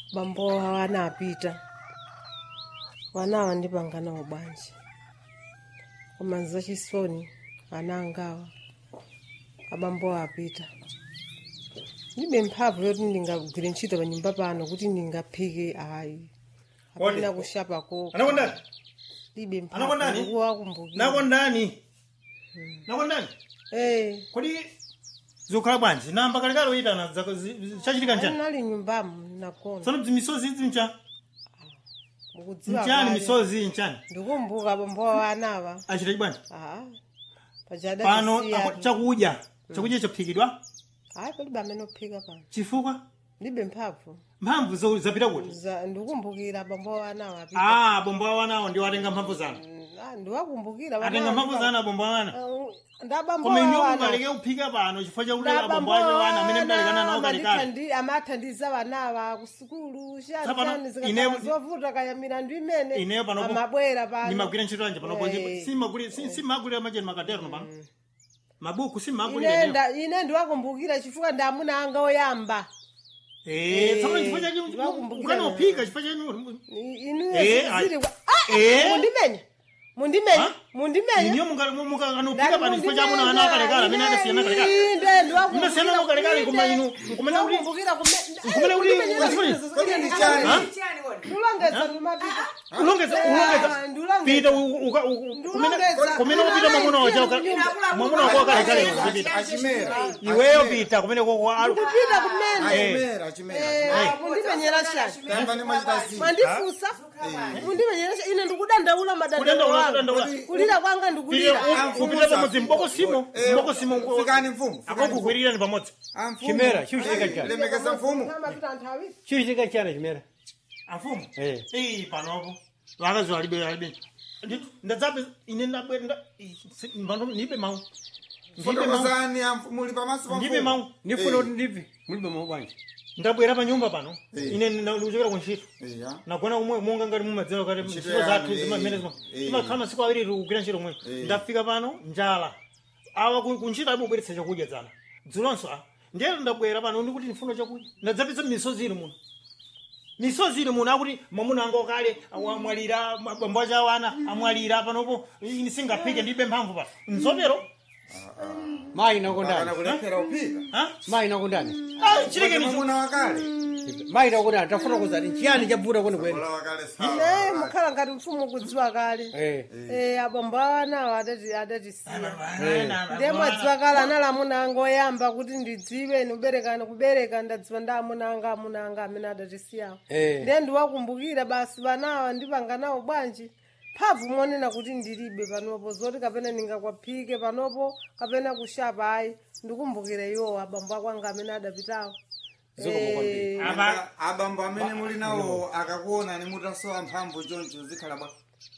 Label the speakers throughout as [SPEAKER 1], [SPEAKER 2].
[SPEAKER 1] bambo wana apita wanawa ndipanganawo bwanji koma zachisoni ana angawa abambo apita ndibe mphamvu yoti ndingagwire ntchito pa nyumba pano kuti ndingaphike ayi apena
[SPEAKER 2] Kodi?
[SPEAKER 1] kushapako
[SPEAKER 2] anakondani
[SPEAKER 1] ndibe mphamvu
[SPEAKER 2] Anakondani?
[SPEAKER 1] ndikuwakumbukira
[SPEAKER 2] nakondani nakondani
[SPEAKER 1] eh
[SPEAKER 2] kodi zikukhala bwanji namba kalekale uyitana chachitika njani
[SPEAKER 1] anali nyumbamu nakona
[SPEAKER 2] tsono misozi idzi ncha
[SPEAKER 1] mukudziwa
[SPEAKER 2] nchani
[SPEAKER 1] kale.
[SPEAKER 2] misozi nchani
[SPEAKER 1] ndikumbuka bambo wanawa
[SPEAKER 2] achitaki bwanji
[SPEAKER 1] ah pachada
[SPEAKER 2] pano ako- chakudya chakudya chophikidwa
[SPEAKER 1] hayi palibe amene ophika pano
[SPEAKER 2] chifukwa
[SPEAKER 1] ndibe mphamvu
[SPEAKER 2] mphamvu zo- zapita kuti
[SPEAKER 1] Za- ndikukumbukira bambo wanawa apita
[SPEAKER 2] ah bombo awanawo ndiwo atenga mphamvu zanu
[SPEAKER 1] Ah, ndiwakumbukira
[SPEAKER 2] atenga mphamvu zanu abombo awana
[SPEAKER 1] ndabambo
[SPEAKER 2] koma iniwo mukaleke kuphika pano chifukwa chakulela abombo anu wana amene mdalekana nawo kalekale
[SPEAKER 1] amathandiza vanawa ku sukulu
[SPEAKER 2] Tsapano,
[SPEAKER 1] shani
[SPEAKER 2] ine-
[SPEAKER 1] zovuta kaya milandu imene
[SPEAKER 2] Ineyo panopo-
[SPEAKER 1] amabwera pano
[SPEAKER 2] nimagwira ntchito yanje panopo
[SPEAKER 1] Eh.
[SPEAKER 2] simagulira macheni makatero pano mabuku
[SPEAKER 1] ine
[SPEAKER 2] simagulira
[SPEAKER 1] nda- ine ndiwakumbukira chifukwa ndi amuna anga oyamba
[SPEAKER 2] Eh, tsopano chifukwa
[SPEAKER 1] Eh,
[SPEAKER 2] chake
[SPEAKER 1] ndiwakumbukira
[SPEAKER 2] ukanophika chifukwa chanu
[SPEAKER 1] inuyo
[SPEAKER 2] Eh,
[SPEAKER 1] ziri
[SPEAKER 2] ayi.
[SPEAKER 1] kwa- Ah,
[SPEAKER 2] Eh.
[SPEAKER 1] mundimenya mundimenya
[SPEAKER 2] Ha?
[SPEAKER 1] mundimenya
[SPEAKER 2] iniyo mukanophika pano chifukwa cha amuna ana akalekale amene adasiyana kalekale
[SPEAKER 1] inde ndiwakumbukira
[SPEAKER 2] Mnasiyana kalekale koma inu nkumene kuti
[SPEAKER 1] Ndiwakumbukira kume-
[SPEAKER 2] nkumene kuti
[SPEAKER 1] Ndiwakumbukira
[SPEAKER 3] Kodi chani?
[SPEAKER 2] Ha?
[SPEAKER 1] ndulongeza ndimapita
[SPEAKER 2] ulongeza ulongeza
[SPEAKER 1] Ah, ndulongeza.
[SPEAKER 2] pita u- uka- u- kumene
[SPEAKER 1] Ndulongeza.
[SPEAKER 2] kumene upita mwamuna wacha mwamuna wako akalekale uzipita
[SPEAKER 3] achimera
[SPEAKER 2] iweyo pita kumene koko
[SPEAKER 1] kupita kumene
[SPEAKER 3] achimera achimera
[SPEAKER 1] Eh, mundimenyera shani
[SPEAKER 3] tayambani mwachita zina
[SPEAKER 1] mwandifusa mundimenyera shani ine ndikudandaula madandaulo
[SPEAKER 2] Kudandaula,
[SPEAKER 1] wanga
[SPEAKER 2] kudandaula.
[SPEAKER 1] kulira kwanga ndikulira
[SPEAKER 2] kupita pamodzi mbokosimo mbokosimo
[SPEAKER 3] fikani mfumu
[SPEAKER 2] akokugwirirani pamodzi
[SPEAKER 4] Chimera, chiuchitika chani?
[SPEAKER 3] lemekeza mfumu
[SPEAKER 1] Amapita anthu awiri
[SPEAKER 4] chiuchitika chana chimera
[SPEAKER 2] afumu
[SPEAKER 4] Eh.
[SPEAKER 2] iyi panopo vakazi valibe valibe ndadzape ine ndabwera nda- si- mbano- ndibe mawu ndibe mawu
[SPEAKER 3] fotokozani amfu- muli pamaso pa
[SPEAKER 2] ndibe
[SPEAKER 3] mfumu
[SPEAKER 2] mawu
[SPEAKER 4] ndifuna kuti ndipi mulibe mawu bwanji
[SPEAKER 2] ndabwera pa nyumba pano
[SPEAKER 3] Eh.
[SPEAKER 2] ine ndikuchokera kuntchito
[SPEAKER 3] iya
[SPEAKER 2] nagona kumwe monga ngati mumadziwa kati
[SPEAKER 3] Ntchito
[SPEAKER 2] ntchito zathu
[SPEAKER 3] yanu,
[SPEAKER 2] zimamene
[SPEAKER 3] eh,
[SPEAKER 2] zima-
[SPEAKER 3] eh.
[SPEAKER 2] zimakhala masiku awiri tikugwira ntchito mwe
[SPEAKER 3] Eh.
[SPEAKER 2] ndafika pano njala awa ku- kuntchito abubweretsa chakudya dzana dzulonso a ndiyero ndabwera pano ndikuti ndifuna chakudya ndadzapeza misozi ili muno misozi ili muno akuti mwamuna anga okale amwalira abambo acha awana amwalira panopo ini singaphike ndibe mphamvu pa nzotero
[SPEAKER 4] mayi
[SPEAKER 3] kana
[SPEAKER 4] nakondani
[SPEAKER 3] kulephera uphika
[SPEAKER 2] ha
[SPEAKER 4] mayi nakondani
[SPEAKER 2] Ah, chileke nicho
[SPEAKER 3] mwamuna wakale
[SPEAKER 4] mayi nakondani tafuna kuzati nchiyani chavuta kwene kwene
[SPEAKER 3] Mwamuna wakale
[SPEAKER 1] ne
[SPEAKER 3] sawa
[SPEAKER 1] mukhala ngati mfumu kudziwa kale
[SPEAKER 4] Eh.
[SPEAKER 1] Eh, abambo awanawo adati adatisiya ndiye mwadziwa kale anali amuna anga oyamba kuti ndidziwe nuberekani kubereka ndadziwa ndi amuna anga amuna anga amene adatisiyawo
[SPEAKER 4] Eh.
[SPEAKER 1] ndiye ndiwakumbukira basi banawa ndipanga nawo bwanji mphamvu monena kuti ndilibe panopo zoti kapena ndingakwaphike panopo kapena kushapa ayi ndikumbukira iwowo abambo akwanga amene adapitawo
[SPEAKER 4] Zikomo kwambiri.
[SPEAKER 1] Eh,
[SPEAKER 3] Aba- abambo amene muli nawo akakuonani mutasowa mphamvu choncho zikhala bwa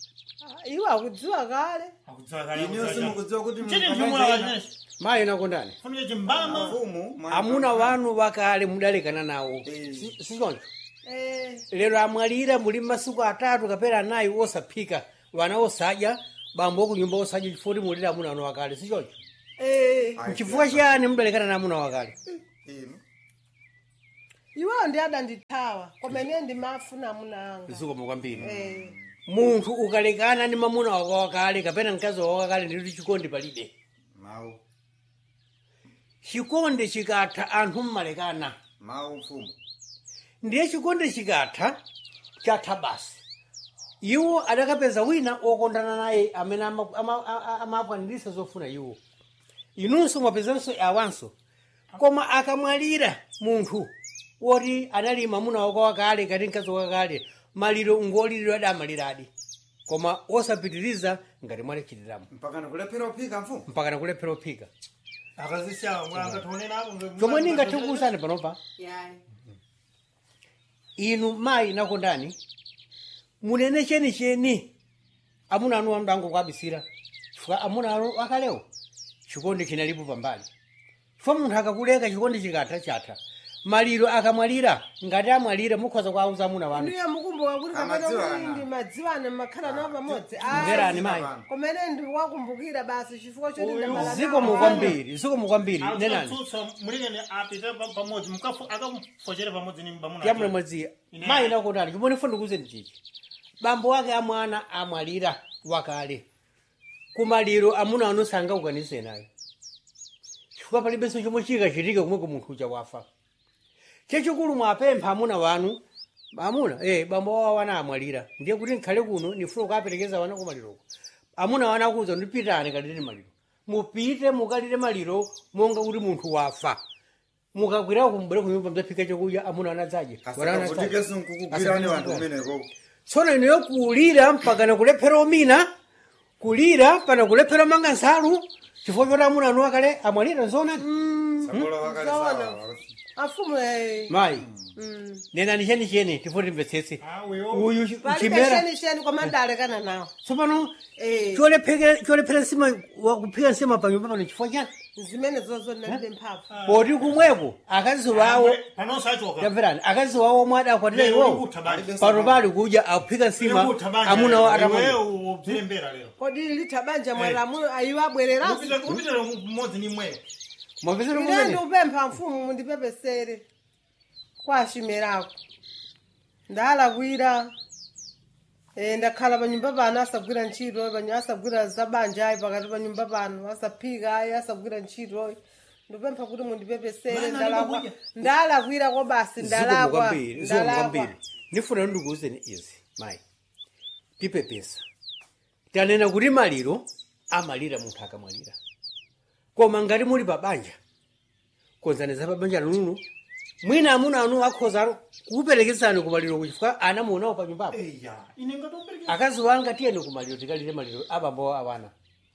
[SPEAKER 1] iwo akudziwa kale
[SPEAKER 3] inyo simukudziwa kuti
[SPEAKER 2] chini
[SPEAKER 3] muli
[SPEAKER 2] mchumula
[SPEAKER 3] pamodzi
[SPEAKER 2] wachene
[SPEAKER 4] mayi nakondani
[SPEAKER 2] funika chimbama
[SPEAKER 3] mfumu mwa-
[SPEAKER 4] amuna wanu wakale mudalekana nawo
[SPEAKER 3] Eh.
[SPEAKER 4] Si- sichoncho
[SPEAKER 1] Eh,
[SPEAKER 4] lero amwalira muli masiku atatu kapena anayi osaphika wana osadya bambo kunyumba osadya chifukwa kuti mulira amuna wanu wakale sichoncho
[SPEAKER 1] eh,
[SPEAKER 3] Ai,
[SPEAKER 4] chifukwa chiyani mudalekana na amuna wakale
[SPEAKER 3] inu.
[SPEAKER 1] iwowo ndi adandithawa koma ine ndimafuna amuna anga
[SPEAKER 4] zikomo kwambiri
[SPEAKER 1] Eh,
[SPEAKER 4] munthu ukalekana ndi mamuna wako wakale kapena mkazi wako wakale ndikuti chikondi palibe
[SPEAKER 3] mawu
[SPEAKER 4] chikondi chikatha anthu mmalekana
[SPEAKER 3] mawu mfumu
[SPEAKER 4] ndiye chikondi chikatha chatha basi iwo adakapeza wina okondana naye amene ama- ama- a- amakwaniritsa zofuna iwo inunso mwapezanso awanso koma akamwalira munthu woti anali mamuna wako wakale kati mkazi wakale maliro ngoliliro adamaliradi koma osapitiriza ngati mwalichitiramo
[SPEAKER 3] mpaka ndikulephera uphika mfumu
[SPEAKER 4] mpaka nakulephera uphika
[SPEAKER 2] akazisiya mwangationerapo
[SPEAKER 4] chomwe ningatikuwuzani panopa inu mayi nakondani munene chenicheni amuna anu amdango kwabisira chifukwa amuna anu akalewo chikondi chinalipo pambali chifukwa munthu akakuleka chikondi chikatha chatha maliro akamwalira ngati amwalira mukhoza kuauza amuna wanu
[SPEAKER 1] inuyo mukumbuka kuti kapena
[SPEAKER 3] Amadziwana.
[SPEAKER 1] kuti ndi madziwana makhala nawo pamodzi
[SPEAKER 4] mverani mayi
[SPEAKER 1] kumene ndikuwakumbukira basi chifukwa choti
[SPEAKER 2] Uyu-
[SPEAKER 1] ndabala
[SPEAKER 4] zikomo kwambiri zikomo kwambiri nenani
[SPEAKER 2] atsutsa mulingene apite pa- pamodzi mukafu- akamufochere pamodzi ni bamuna
[SPEAKER 4] yamuna mwadziya
[SPEAKER 2] Ine-
[SPEAKER 4] mayi nakotani chimone funa ndikuwuzeni chichi bambo wake amwana amwalira wakale kumaliro amuna anu sangaukanise nayo chifukwa palibenso chomwe chikachitika kumwe munthu uja wafa chachikulu mwapempha amuna wanu amuna eh bambo wawo wana amwalira ndiye kuti nkhale kuno nifuna kukaperekeza wana kumaliroko amuna wana akuza ndipitani kalire maliro mupite mukalire maliro monga kuti munthu wafa mukakwira kumbere kunyumba mzaphika chakudya amuna anadzaje
[SPEAKER 3] asakavutike sinkukugwirani wanthu umeneko
[SPEAKER 4] tsono ineyo kulira mpakana kulephera omina kulira pana kulephera manga nsalu chifukwa choti amuna anu akale amwalira nzoonani
[SPEAKER 3] sakola wakale sawa
[SPEAKER 1] afumu eh,
[SPEAKER 4] mayi
[SPEAKER 1] mm.
[SPEAKER 4] nenani chenicheni tifo timvetsetse
[SPEAKER 2] Ah, uyo.
[SPEAKER 4] uyu chi-
[SPEAKER 1] palibe
[SPEAKER 4] chimera
[SPEAKER 1] shenisheni koma ndalekana nawo
[SPEAKER 4] tsopano
[SPEAKER 1] Eh.
[SPEAKER 4] cholephera cholephera nsima wakuphika nsima panyumba pano chifukwa chani
[SPEAKER 1] zimene zozo ndalibe mphamvu
[SPEAKER 4] poti kumweko akazi wawo
[SPEAKER 2] panonso achoka
[SPEAKER 4] tamverani akazi wawo omwe adakwatira
[SPEAKER 2] Lero
[SPEAKER 4] iwowo
[SPEAKER 2] ukutha banja.
[SPEAKER 4] pano pali kudya akuphika nsima
[SPEAKER 2] Ukutha banja.
[SPEAKER 4] amuna wa
[SPEAKER 2] Iweyo
[SPEAKER 4] atamwalira
[SPEAKER 2] ubzilembera lero
[SPEAKER 1] kodi litha banja mwalamu ayiwo abwereraso
[SPEAKER 2] Upita- upitira mmodzi ni mweyo
[SPEAKER 4] mwapezera
[SPEAKER 1] ine
[SPEAKER 4] kumene
[SPEAKER 1] ndikupempha mfumu mundipepesere kwa chimerako ndalakwira eh, ndakhala panyumba pano asagwira ntchito panyo asagwira zabanja ayi pakati panyumba pano asaphika ayi asagwira ntchito ndikupempha kuti mundipepesere
[SPEAKER 2] Mana
[SPEAKER 1] ndalakwa
[SPEAKER 2] ndikukuja.
[SPEAKER 1] ndalakwira basi
[SPEAKER 4] zikomo
[SPEAKER 1] ndalakwa
[SPEAKER 4] kwambiri zikomo
[SPEAKER 1] ndalakwa
[SPEAKER 4] kwambiri ndifuna ndikuwuzeni izi mayi tipepesa tanena kuti maliro amalira munthu akamwalira koma ngati muli pabanja konzaniza pabanja lanulo mwina amuna anu akhoza kuperekezani kumaliro kuchifukwa ana muonawo panyumbapo
[SPEAKER 2] eya ine ngatombereka
[SPEAKER 4] akazi wanga tiyeni kumaliro tikalire maliro abambo awana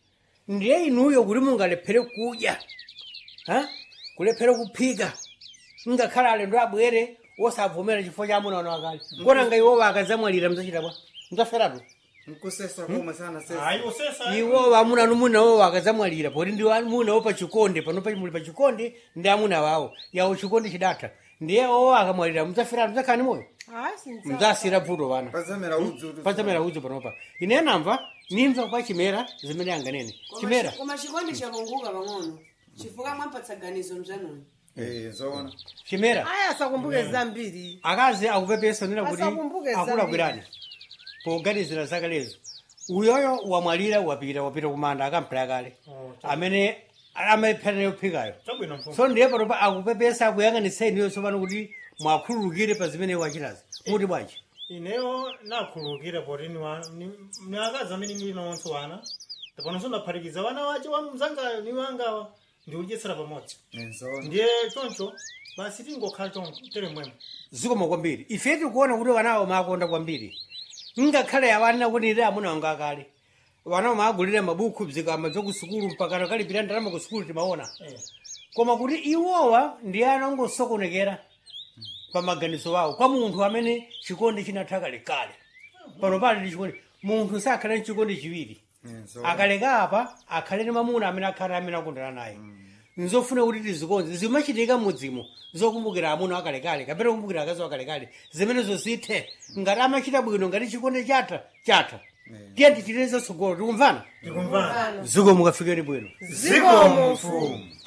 [SPEAKER 4] ndiye inuyo kuti mungalephere kudya ha? kulephere kuphika ngakhala alendo abwere osavomera chifukwa cha amuna wanu akale kona nga iwowo akadzamwalira mzachita bwa mzaferatu
[SPEAKER 3] nkusesa komwe sana sesa
[SPEAKER 2] hayi usesa
[SPEAKER 4] iwowo amuna anu munawo akadzamwalira poti ndi amunawo pachikonde panopa muli pachikonde ndi amuna wawo yawo chikonde chidatha ndiye owo akamwalira mzaferatu mzakhani moyo
[SPEAKER 1] ayi sinza
[SPEAKER 4] mzasira bvuto pana
[SPEAKER 3] pazamera udzutu
[SPEAKER 4] pazamera udzu panopa ine namva nimva kwa chimera zimene anganene chimera
[SPEAKER 5] koma chikondi chakunguka pang'ono chifukwa mwampatsa ganizo mzanoni
[SPEAKER 3] eh zoona
[SPEAKER 4] chimera
[SPEAKER 1] ayi asakumbuke zambiri
[SPEAKER 4] akazi akupepesa nena kuti
[SPEAKER 1] Asakumbuke zambiri.
[SPEAKER 4] akulakwirani poganizira zake lezo uyoyo wamwalira wapita wapita kumanda akamphera kale amene amaphera nayo phikayo
[SPEAKER 2] chabwino mfumu
[SPEAKER 4] so ndiye panopa akupepesa akuyang'aniseni iyo tsopano kuti mwakhululukire pa zimene wachitazi muti bwanji
[SPEAKER 2] ineyo nakhululukira poti ni akazi amene ndili nawonso wana panonso ndaphatikiza wana wace wa mzangayo ni wangawa ndiudyetsera pamodzi
[SPEAKER 3] eh zoona
[SPEAKER 2] ndiye choncho basi tingokhala choncho tere mwemwe
[SPEAKER 4] zikoma kwambiri ife tikuona kuti wanawo makonda kwambiri ngakhale awana kuti ire amuna wanga akale wanawo maagulire mabuku bzikama bzokusukulu mpakana kalipira ndalama ku sukulu timaona
[SPEAKER 2] Eh.
[SPEAKER 4] koma kuti iwowa ndi ana ongosokonekera pa maganizo wawo kwa munthu amene chikondi chinatha kalekale pano pali ndi chikondi munthu sakhale ndi chikondi chiwiri
[SPEAKER 3] eh zoona
[SPEAKER 4] akaleka apa akhale ndi mamuna amene akhale amene akondana naye nzofuna kuti tizikonze zimachitika mudzimo zokumbukira amuna akalekale kapena kumbukira akazi akalekale zimenezo zithe ngati amachita bwino ngati chikondi chatha chatha tiye tichitire zatsogolo tikumvana
[SPEAKER 2] tikumvana
[SPEAKER 4] ziko mukafikeni bwino
[SPEAKER 3] zikomo mfumu